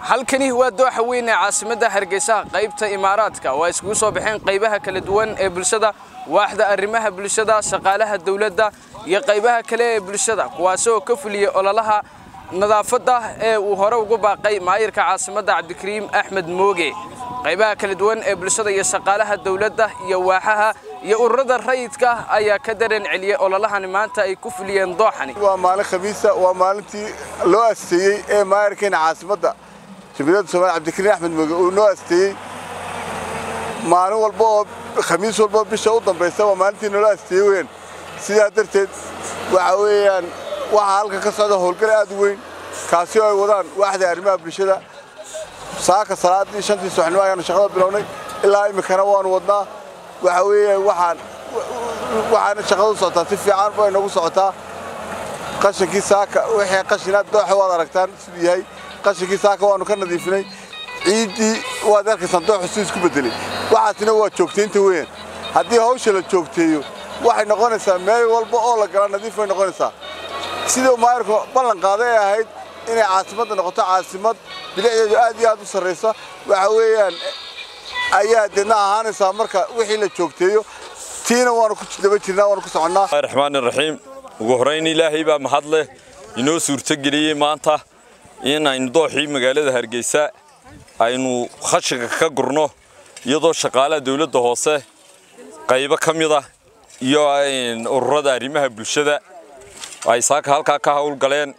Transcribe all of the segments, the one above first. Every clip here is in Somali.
halkani waa dooxa weyn ee caasimadda hargeysa qaybta imaaraadka waa iskugu soo baxeen qaybaha kala duwan ee bulshada waaxda arrimaha bulshada shaqaalaha dowladda iyo qaybaha kale ee bulshada kuwaasoo ka fuliyey ololaha nadaafadda ee uu hore ugu baaqay maayirka caasimadda cabdikariim axmed mooge qaybaha kala duwan ee bulshada iyo shaqaalaha dowladda iyo waaxaha iyo ururada rayidka ayaa ka dareen celiyey ololahani maanta ay ku fuliyeen dooxani waa maalin khamiisa waa maalintii loo asteeyey ee maayirkeena caasimadda jamhuuriyadda soomaaliya cabdikariin axmed mooge uu noo asteeyey maalin walba oo khamiis walba bisha u dambaysa waa maalintii naloo asteeyey weyn sidaa darteed waxa weeyaan waxaa halkan ka socda howlgal aad u weyn kaasi oo ay wadaan waaxda arrimaha bulshada saaka salaadii shantii subaxnimo ayaanu shaqada bilownay ilaa iminkana waanu wadnaa waxa weeyaan waxaan waxaana shaqadu socotaa si fiican bay nagu socotaa qashinkii saaka wixii qashina dooxa waad aragtaan siduu yahay qashinkii saaka waanu ka nadiifinay ciiddii waad arkaysaan dooxu siduu isku bedelay waxaasina waa joogtaynta weeyaan haddii hawsha la joogteeyo waxay noqonaysaa meel walba oo la gala nadiif bay noqonaysaa siduu maayirku ballan qaaday ay ahayd inay caasimadda noqoto caasimad bilicdeedu aad iyo aad u sarraysa waxa weeyaan ayaa deedna ahaanaysaa marka wixii la joogteeyo tiina waanu ku daba jirnaa waanu ku soconnaa raxmaan raxiim ugu horrayn ilaahay baa mahad leh inoo suurtogeliyey maanta in aynu dooxii magaalada hargeysa aynu khashiga ka gurno iyadoo shaqaalaha dawladda hoose qaybo ka mida iyo ururada arrimaha bulshada ay saaka halkaa ka howlgaleen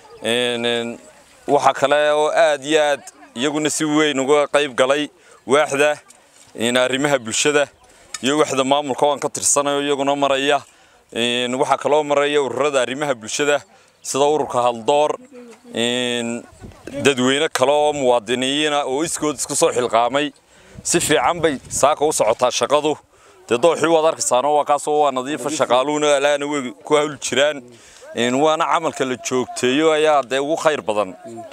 waxaa kale oo aad iyo aad iyaguna si weyn uga qayb galay waaxda arrimaha bulshada iyo waxda maamulka waan ka tirsanayo iyaguna maraya waxaa kaloo maraya ururada arrimaha bulshada sida ururka haldoor dadweyne kale oo muwaadiniyiina oo iskood isku soo xilqaamay si fiican bay saaka u socotaa shaqadu dee dooxii waad arkaysaano waa kaasoo waa nadiifa shaqaaluhuna alaana way ku hawl jiraan waana camalka la joogteeyo ayaa dee ugu khayr badan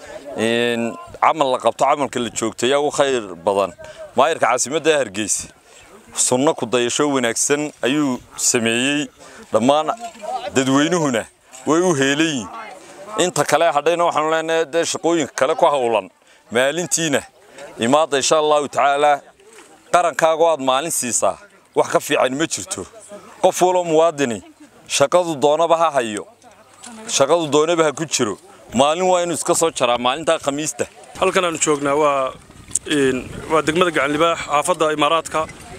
camal la qabto camalka la joogteeyo ugu khayr badan maayirka caasimadda hargeysa sunno ku dayasho wanaagsan ayuu sameeyey dhammaan dadweynuhuna way u heelayiin inta kale hadhayna waxaanu leenahay dee shaqooyinka kale ku howlan maalintiina imaadda insha allahu tacaalaa qarankaago aad maalin siisaa wax ka fiican ma jirto qof waloo muwaadini shaqadu doonaba ha hayo shaqadu doonaba ha ku jiro maalin waa inuu iska soo jaraa maalintaa khamiista halkan aanu joognaa waa waa degmada gacanlibaax xaafadda imaaraadka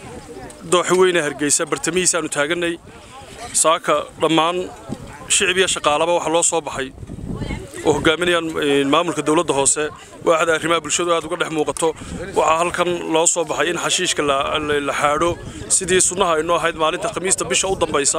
dooxa weyne hargeysa bartamihiisa aanu taaganay saaka dhammaan shicib iyo shaqaalaba waxaa loo soo baxay oo hogaaminayaan maamulka dowladda hoose waaxda arrimaha bulshadu aad uga dhex muuqato waxaa halkan loo soo baxay in xashiishka la xaadho sidii sunnaha aynoo ahayd maalinta khamiista bisha u dambaysa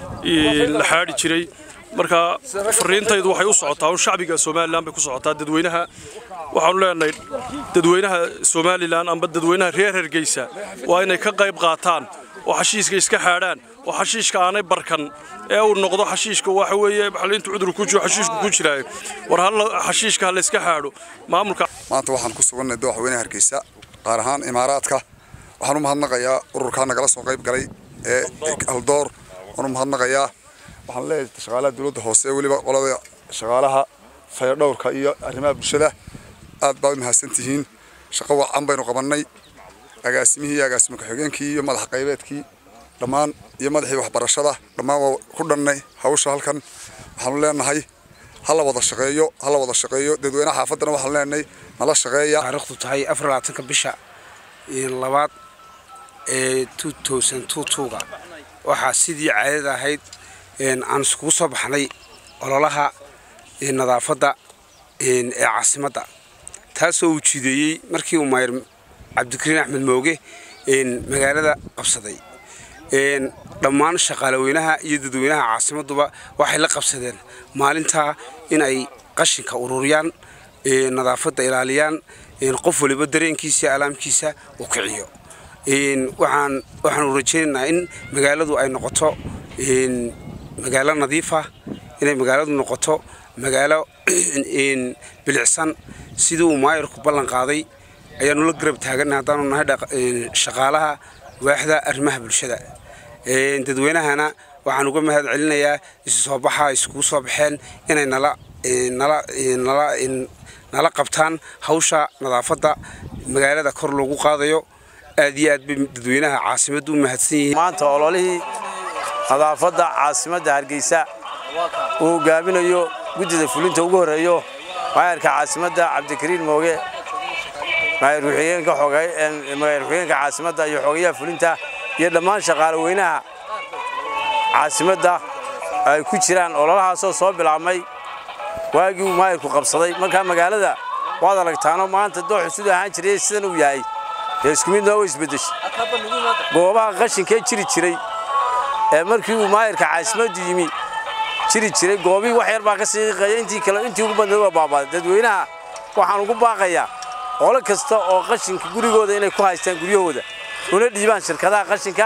la xaadhi jiray marka fariintaydu waxay u socotaa shacbiga somalilan bay ku socotaa dadweynaha waxaanu leenahay dadweynaha somalilan amba dadweynaha reer hargeysa waa inay ka qayb qaataan oo xashiiska iska xaadhaan oo xashiishka aanay barkan ee uu noqdo xashiishka waxa weeye intu cudur ku jiro xashiishku ku jiraayo war hal xashiishka ha la iska xaadho maamulka maanta waxaan ku sugannahay dooxa weynaha hargeysa qaar ahaan imaaraadka waxaan u mahadnaqayaa ururkaa nagala soo qayb galay ee haldoor waan u mahadnaqayaa waxaan leeyahay shaqaalaha dowladda hoose weliba qolada shaqaalaha fayadhowrka iyo arrimaha bulshada aad baad u mahadsantihiin shaqo wacan baynu qabannay agaasimihii iyo agaasimo ku-xigeenkii iyo madax qaybeedkii dhammaan iyo madaxii waxbarashada dhammaan waa ku dhannay hawsha halkan waxaanu leenahay ha la wada shaqeeyo ha la wada shaqeeyo dadweynaha xaafaddana waxaanu leenahay nala shaqeeya taariikhdu tahay afar labaatanka bisha labaad ee two thousand two two-ga waxaa sidii caadada ahayd aan iskugu soo baxnay ololaha nadaafadda ee caasimadda taasoo uu jideeyey markii uu maayir cabdikariin axmed mooge magaalada qabsaday dhammaan shaqaalaweynaha iyo dadweynaha caasimadduba waxay la qabsadeen maalintaa in ay qashinka ururiyaan nadaafadda ilaaliyaan qof waliba dareenkiisa alaamkiisa uu kiciyo waxaan waxaanu rajaynaynaa in magaaladu ay noqoto magaalo nadiifa inay magaaladu noqoto magaalo bilicsan sidii uu maayirku ballan qaaday ayaanu la garab taagannahay haddaanu nahay shaqaalaha waaxda arrimaha bulshada dadweynahana waxaan uga mahad celinayaa isu soo baxa iskugu soo baxeen inay nala nala nala nala qabtaan hawsha nadaafadda magaalada kor loogu qaadayo aad iyo aad bay dadweynaha caasimaddu u mahadsan yihiin maanta ololihii nadaafadda caasimadda hargeysa uu hogaaminayo guddida fulinta ugu horreeyo maayarka caasimadda cabdikariin mooge maayar ku-xigeenka maayar ku-xigeenka caasimadda iyo xogayaha fulinta iyo dhammaan shaqaale weynaha caasimadda ay ku jiraan ololahaasoo soo bilaabmay waagii uu maayarku qabsaday markaa magaalada waad aragtaano maanta dooxu siduu ahaan jiray sidan uu yahay dee isku midna way isbeddeshay goobaha qashinkee jiri jiray ee markii uu maayarka caasimaddu yimi jiri jiray goobii wax yar baa ka siiqaya intii kale intii ugu badnayd waa baabaaday dadweynaha waxaan ugu baaqayaa qolo kasta oo qashinka gurigooda inay ku haystaan guryahooda una dhiibaan shirkadaha qashinka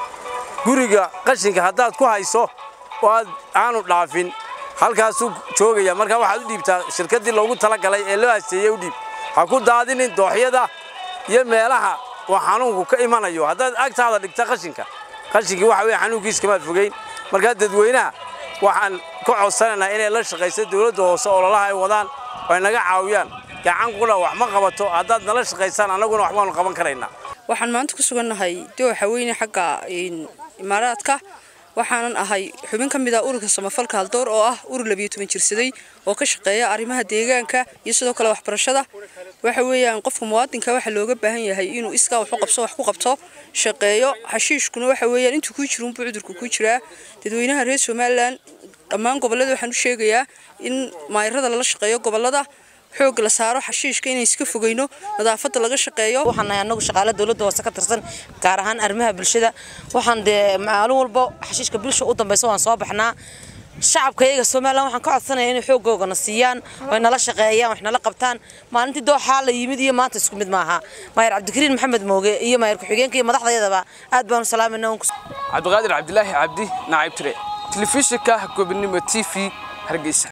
guriga qashinka haddaad ku hayso oo aad aanu dhaafin halkaasuu joogaya markaa waxaad u dhiibtaa shirkaddii loogu talagalay ee loo hasteeyey u dhiib ha ku daadinin dooxyada iyo meelaha uu xanuunku ka imanayo haddaad agtaada dhigta qashinka qashinkii waxa weye xanuunkiiskamaad fogeyn markaa dadweynaha waxaan ka codsanaynaa inay la shaqayso dowladda hoose ololaha ay wadaan oo ay naga caawiyaan gacan qudha wax ma qabato haddaad nala shaqaysaan annaguna wax baanu qaban karaynaa waxaan maanta ku sugannahay dooxa weyne xagga imaaraadka waxaanan ahay xubin ka mid ah ururka samafalka haldoor oo ah urur labiyo toban jirsaday oo ka shaqeeya arrimaha deegaanka iyo sidoo kale waxbarashada waxa weeyaan qofka muwaadinka waxaa looga baahan yahay inuu iskaa wax u qabso wax ku qabto shaqeeyo xashiishkuna waxa weeyaan intuu kuu jiro unbuu cudurku ku jiraa dadweynaha reer somalilan dhammaan gobollada waxaan u sheegayaa in maayarada lala shaqeeyo gobollada xoog la saaro xashiishka inay iska fogeyno nadaafadda laga shaqeeyo waxaan nahay annagu shaqaale dowladda hoose ka tirsan gaar ahaan arrimaha bulshada waxaan dee maalin walba xashiishka bulsha u dambaysa waan soo baxnaa shacabka iyaga somalilan waxaan ka codsanaya inay xoogoogana siiyaan way nala shaqeeyaan wax nala qabtaan maalintii dooxaa la yimid iyo maanta isku mid maaha maayar cabdikariin maxamed mooge iyo maayar ku-xigeenka iyo madaxdayadaba aad baanu salaamayna cabdiqaadir cabdilaahi cabdi nacaybtire telefishinka gobonimo t v hargeysa